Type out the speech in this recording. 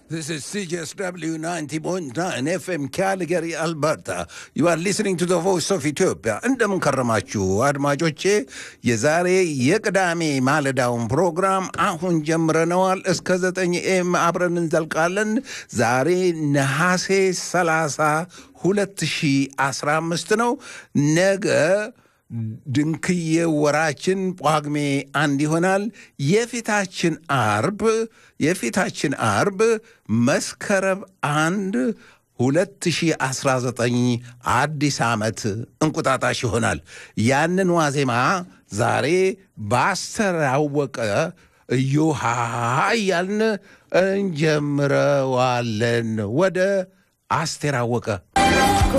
This is CJSW 90.9 FM Calgary, Alberta. You are listening to the voice of Ethiopia. እንደምን ከረማችሁ አድማጮቼ። የዛሬ የቅዳሜ ማለዳውን ፕሮግራም አሁን ጀምረነዋል። እስከ ዘጠኝ ኤም አብረን እንዘልቃለን። ዛሬ ነሐሴ 30 2015 ነው። ነገ ድንክዬ ወራችን ጳጉሜ አንድ ይሆናል። የፊታችን አርብ የፊታችን አርብ መስከረም አንድ 2019 አዲስ ዓመት እንቁጣጣሽ ይሆናል። ያንን ዋዜማ ዛሬ በአስተር ያወቀ እዮሃ እያልን እንጀምረዋለን። ወደ አስቴር አወቀ